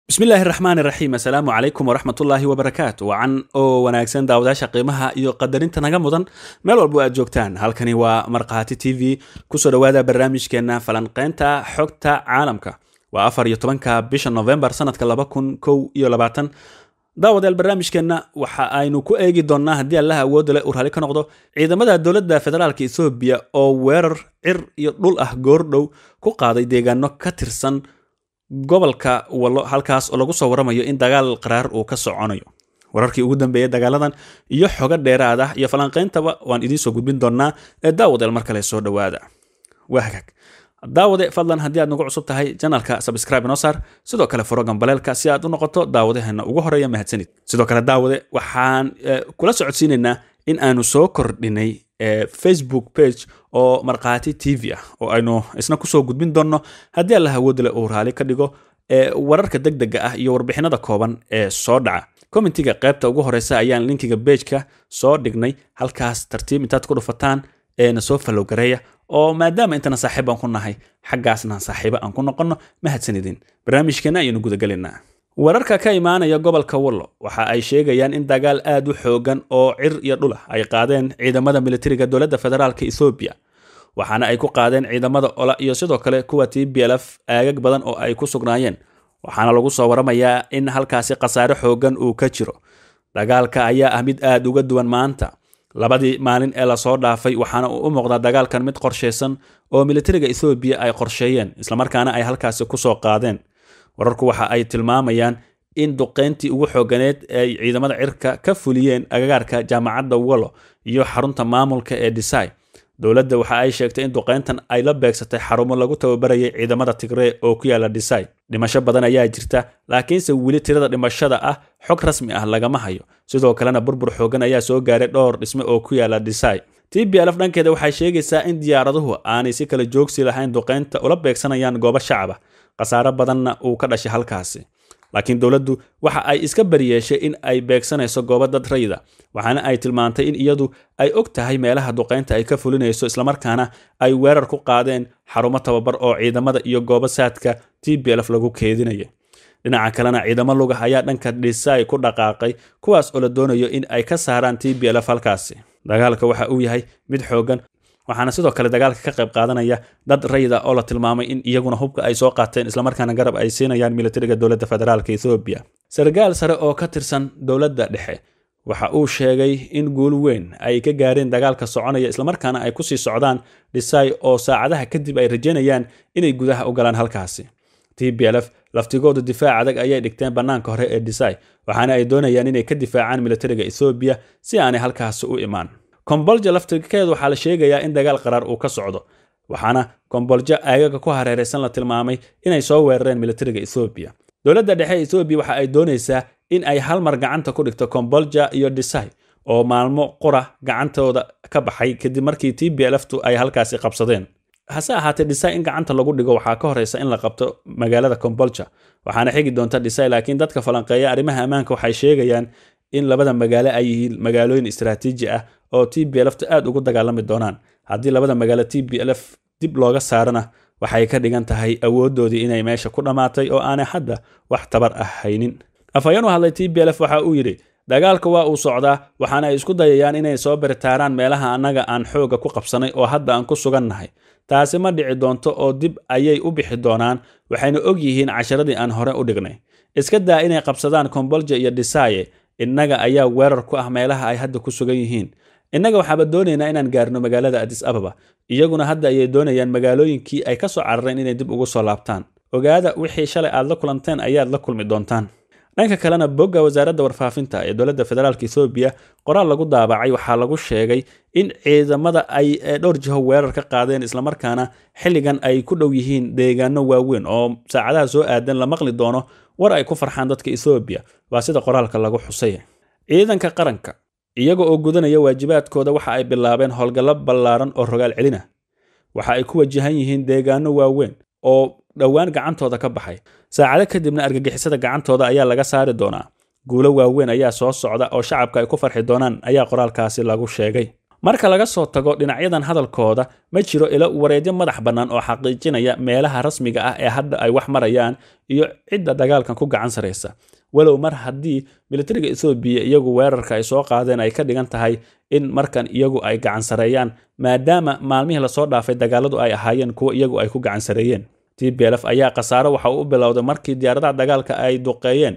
bismillaahi raxmaan iraxiim assalaamu calaykum waraxmatullaahi wabarakaatu wacan oo wanaagsan daawadayaasha qiimaha iyo qadarinta naga mudan meel walbo aad joogtaan halkani waa markhaati t v kusoo dhowaada barnaamijkeenna falanqeynta xogta caalamka waa afar iyo tobanka bisha novembar sanadka laba kun kow iyo labaatan daawadayaal barnaamijkeenna waxa aynu ku eegi doonnaa haddii allaha awoodda leh uu raalli ka noqdo ciidamada dowladda federaalka ethoobiya oo weerar cir iyo dhul ah goordhow ku qaaday deegaano ka tirsan gobolka wallo halkaas oo lagu soo waramayo in dagaal qaraar uu ka soconayo wararkii ugu dambeeyay dagaaladan iyo xogo dheeraad ah iyo falanqayntaba waan idiin soo gudbin doonaa ee daawadeel mar kale soo dhowaada waa hagaag daawade fadlan haddii aad nagu cusub tahay janalka sabscribe inoo saar sidoo kale furo gambaleelka si aad u noqoto daawadaheena ugu horeeya mahadsanid sidoo kale daawade waxaan kula socodsiinaynaa in aanu soo kordhinay facebook page oo markhaati t v ah oo aynu isna kusoo gudbin doonno haddii allah awoodle uu raali ka dhigo wararka deg dega ah iyo warbixinada kooban ee soo dhaca commentiga qaybta ugu horeysa ayaan linkiga bejka soo dhignay halkaas tartiib intaad ku dhufataan eena soo falowgareeya oo maadaama intana saaxiib aan ku nahay xaggaasna saaxiibo aan ku noqonno mahadsanidin barnaamijkeena ayaynu gudagelaynaa wararka ka imaanaya gobolka wallo waxa ay sheegayaan in dagaal aad u xoogan oo cir iyo dhulah ay qaadeen ciidamada militariga dowladda federaalka ethoobiya waxaana ay ku qaadeen ciidamada ola iyo sidoo kale kuwa t b lf aagag badan oo ay ku sugnaayeen waxaana lagu soo waramayaa in halkaasi khasaare xoogan uu ka jiro dagaalka ayaa ah mid aad uga duwan maanta labadii maalin ee lasoo dhaafay waxaana uu u muuqdaa dagaalkan mid qorshaysan oo militariga ethoobiya ay qorsheeyeen islamarkaana ay halkaasi kusoo qaadeen wararku waxa ay tilmaamayaan in duqeyntii ugu xooganeed ay ciidamada cirka ka fuliyeen agagaarka jaamacadda wallo iyo xarunta maamulka ee disai dowladda waxa ay sheegtay in duqeyntan ay la beegsatay xarumo lagu tababarayay ciidamada tigree oo ku yaala disai dhimasho badan ayaa jirta laakiinse weli tirada dhimashada ah xog rasmi ah lagama hayo sidoo kalena burbur xoogan ayaa soo gaaray dhowr dhisme oo ku yaala disai t b lf dhankeeda waxay sheegaysaa in diyaaraduhu aanay si kala joogsi lahayn duqeynta ula beegsanayaan goobo shacaba khasaare badanna uu ka dhashay halkaasi laakiin dowladdu waxa ay iska bariyeeshay in ay beegsanayso goobo dad rayda waxaana ay tilmaantay in iyadu ay og tahay meelaha duqeynta ay ka fulinayso islamarkaana ay weerar ku qaadeen xarumo tababar oo ciidamada iyo goobo saadka t b lf lagu keedinaya dhinaca kalena ciidamo lugah ayaa dhanka dhisai ku dhaqaaqay kuwaas oo la doonayo in ay ka saaraan t b lf halkaasi dagaalka waxa uu yahay mid xoogan waxaana sidoo kale dagaalka ka qayb qaadanaya dad rayida oo la tilmaamay in iyaguna hubka ay soo qaateen islamarkaana garab ay siinayaan militariga dowladda federaalka ethoobiya sarkaal sare oo ka tirsan dowladda dhexe waxa uu sheegay in guul weyn ay ka gaareen dagaalka soconaya islamarkaana ay kusii socdaan dhisai oo saacadaha kadib ay rajaynayaan inay gudaha u galaan halkaasi t b lf laftigoodu difaac adag ayay dhigteen bannaanka hore ee dhisai waxaana ay doonayaan inay ka difaacaan militariga ethoobiya si aanay halkaasi u imaan kombolja laftirkeedu waxaa la sheegayaa in dagaal qaraar uu ka socdo waxaana kombolja aagaga ku hareeraysan la tilmaamay inay soo weerareen militariga ethoobiya dowladda dhexe ethoobiya waxa ay doonaysaa in ay hal mar gacanta ku dhigto kombolja iyo disai oo maalmo qura gacantooda ka baxay kadib markii t b lftu ay halkaasi qabsadeen hase ahaatee dhisai in gacanta lagu dhigo waxaa ka horeysa in la qabto magaalada kombolja waxaana xigi doonta dhisai laakiin dadka falanqeeya arrimaha ammaanka waxay sheegayaan in labada magaalo ay yihiin magaalooyin istaraatiiji ah oo t b lfta aad ugu dagaalami doonaan haddii labada magaalo t b lf dib looga saarana waxay ka dhigan tahay awooddoodii inay meesha ku dhammaatay oo aanay hadda wax tabar ah haynin afhayeen u hadlay t b lf waxa uu yidhi dagaalka waa uu socdaa waxaana ay isku dayayaan inay soo baritaaraan meelaha annaga aan xooga ku qabsanay oo hadda aan ku sugannahay taasi ma dhici doonto oo dib ayay u bixi doonaan waxayna og yihiin casharadii aan hore u dhignay iska daa inay qabsadaan kombolja iyo dhisaye innaga ayaa weerar ku ah meelaha ay hadda ku sugan yihiin innaga waxaaba doonaynaa inaan gaarno magaalada adis ababa iyaguna hadda ayay doonayaan magaalooyinkii ay ka soo carareen inay dib ugu soo laabtaan ogaada wixii shalay aad la kulanteen ayaad la kulmi doontaan dhanka kalena bogga wasaaradda warfaafinta ee dowladda federaalk ethoobiya qoraal lagu daabacay waxaa lagu sheegay in ciidamada ay dhowr jiho weerar ka qaadeen islamarkaana xilligan ay ku dhow yihiin deegaano waaweyn oo saacadaha soo aadan la maqli doono war ay ku farxaan dadka ethoobiya waa sida qoraalka lagu xusay ciidanka qaranka iyaga oo gudanaya waajibaadkooda waxa ay bilaabeen howlgallo ballaaran oo rogaal celina waxa ay ku wajahan yihiin deegaano waaweyn oo dhowaan gacantooda ka baxay saacado kadibna argagixisada gacantooda ayaa laga saari doonaa guulo waaweyn ayaa soo socda oo shacabka ay ku farxi doonaan ayaa qoraalkaasi lagu sheegay marka laga soo tago dhinacyadan hadalkooda ma jiro ilo wareedyo madax bannaan oo xaqiijinaya meelaha rasmiga ah ee hadda ay wax marayaan iyo cidda dagaalkan ku gacan saraysa walow mar haddii militariga ethoobiya iyagu weerarka ay soo qaadeen ay ka dhigan tahay in markan iyagu ay gacan sareeyaan maadaama maalmihii lasoo dhaafay dagaaladu ay ahaayeen kuwo iyagu ay ku gacan sareeyeen tblf ayaa khasaaro waxa uu u bilowday markii diyaaradaha dagaalka ay duqeeyeen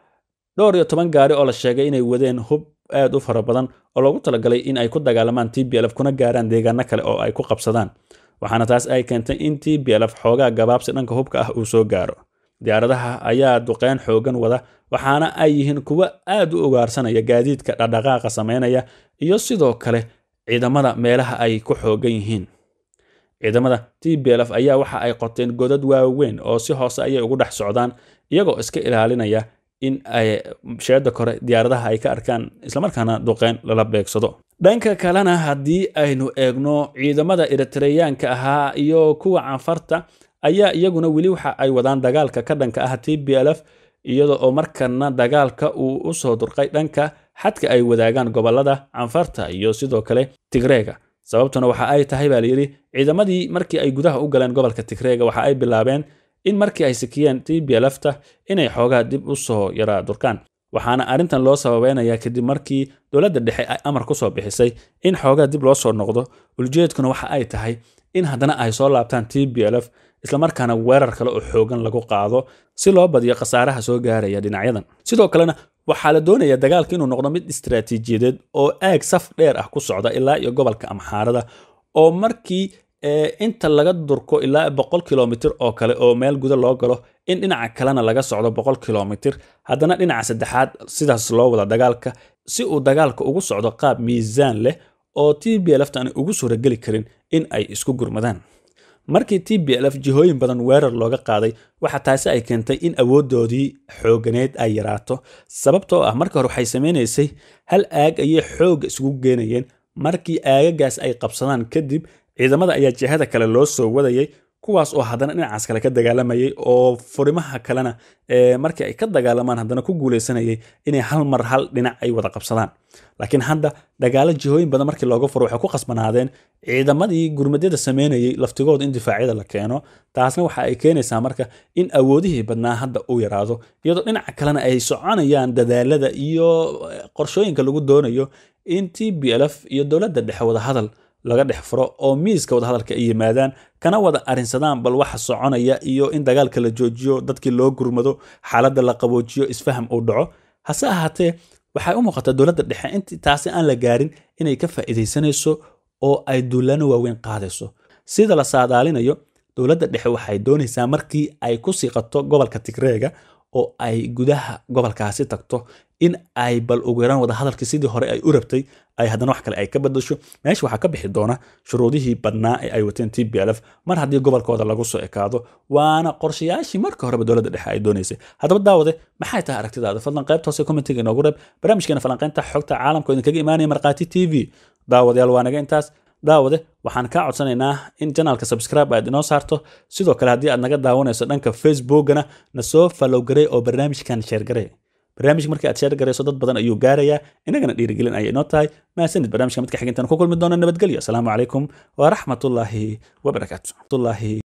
dhowr iyo toban gaari oo la sheegay inay wadeen hub aad u fara badan oo loogu talagalay in ay ku dagaalamaan tblf kuna gaaraan deegaano kale oo ay ku qabsadaan waxaana taas ay keentay in tblf xoogaa gabaabsi dhanka hubka ah uu soo gaaro diyaaradaha ayaa duqeyn xoogan wada waxaana ay yihiin kuwo aad u ugaarsanaya gaadiidka dhaqdhaqaaqa sameynaya iyo sidoo kale ciidamada meelaha ay ku xoogan yihiin ciidamada tblf ayaa waxa ay qoteen godad waaweyn oo si hoose ayay ugu dhex socdaan iyagoo iska ilaalinaya in ay sheeda kore diyaaradaha ay ka arkaan islamarkaana duqeyn lala beegsado dhanka kalena haddii aynu eegno ciidamada eritreyaanka ahaa iyo kuwa canfarta ayaa iyaguna weli waxa ay wadaan dagaalka ka dhanka ah tblf iyada oo markana dagaalka uu u soo durqay dhanka xadka ay wadaagaan gobolada canfarta iyo sidoo kale tigreega sababtuna waxa ay tahay baa layidhi ciidamadii markii ay gudaha u galeen gobolka tigreega waxa ay bilaabeen in markii ay sikiyeen tblfta inay xoogaa dib u soo yaraa durkaan waxaana arrintan loo sababeynaya kadib markii dowladda dhexe ay amar ku soo bixisay in xoogaa dib loo soo noqdo uljeedkuna waxa ay tahay in haddana ay soo laabtaan tblf islamarkaana weerar kale oo xoogan lagu qaado si loo badiyo khasaaraha soo gaaraya dhinacyadan sidoo kalena waxaa la doonaya dagaalka inuu noqdo mid istaraatiijiyadeed oo aag saf dheer ah ku socda ilaa iyo gobolka amxaarada oo markii inta laga durko ilaa boqol kilomitr oo kale oo meel guda loo galo in dhinaca kalena laga socdo boqol kilomitr haddana dhinaca saddexaad sidaas loo wada dagaalka si uu dagaalka ugu socdo qaab miisaan leh oo tblfta aanay ugu suurageli karin in ay isku gurmadaan markii tblf jihooyin badan weerar looga qaaday waxa taasi ay keentay in awooddoodii xooganeed ay yaraato sababtoo ah marka hore waxay samaynaysay hal aag ayay xoogga isugu geenayeen markii aagagaas ay qabsadaan kadib ciidamada ayaa jihada kale loo soo wadayay kuwaas oo haddana dhinacaas kale ka dagaalamayay oo furimaha kalena markii ay ka dagaalamaan haddana ku guuleysanayay inay hal mar hal dhinac ay wada qabsadaan laakiin hadda dagaalo jihooyin badan markii looga furo waxay ku qasbanaadeen ciidamadii gurmadyada sameynayay laftigooda in difaacyada la keeno taasna waxa ay keenaysaa marka in awoodihii badnaa hadda uu yaraado iyadoo dhinaca kalena ay soconayaan dadaalada iyo qorshooyinka lagu doonayo in tblf iyo dowladda dhexe wada hadal laga dhex furo oo miiska wadahadalka ay yimaadaan kana wada arrinsadaan bal waxa soconaya iyo in dagaalka la joojiyo dadkii loo gurmado xaaladda la qaboojiyo isfaham uu dhaco hase ahaatee waxay u muuqataa dowladda dhexe intii taasi aan la gaarin inay ka faa'iidaysanayso oo ay duulaano waaweyn qaadayso sida la saadaalinayo dowladda dhexe waxay doonaysaa markii ay ku siiqato gobolka tigreega oo ay gudaha gobolkaasi tagto in ay bal ugu yaraan wada hadalkii sidii hore ay u rabtay ay haddana wax kale ay ka badasho meesha waxaa ka bixi doona shuruudihii badnaa ee ay wateen tblf mar haddii gobolkooda lagu soo ekaado waana qorshayaashii marka horeba dowladda dhexe ay doonaysay haddaba daawade maxay tahay aragtidaada fadlan qaybta hoose commentiga inoogu reeb barnaamijkeena falanqaynta xogta caalamka oo idinkaga imaanaya markhaati t v daawadayaal waa naga intaas daawade waxaan kaa codsanaynaa in janaalka subscribe aad inoo saarto sidoo kale haddii aad naga daawanayso dhanka facebookana na soo falowgarey oo barnaamijkan sheergarey barnaamijka markii aad sheer garayso dad badan ayuu gaarayaa inagana dhiirigelin ayay inoo tahay maasanid barnaamijka midka xigeentaan ku kulmi doona nabadgelyo asalaamu calaykum waraxmatullaahi wabarakaatu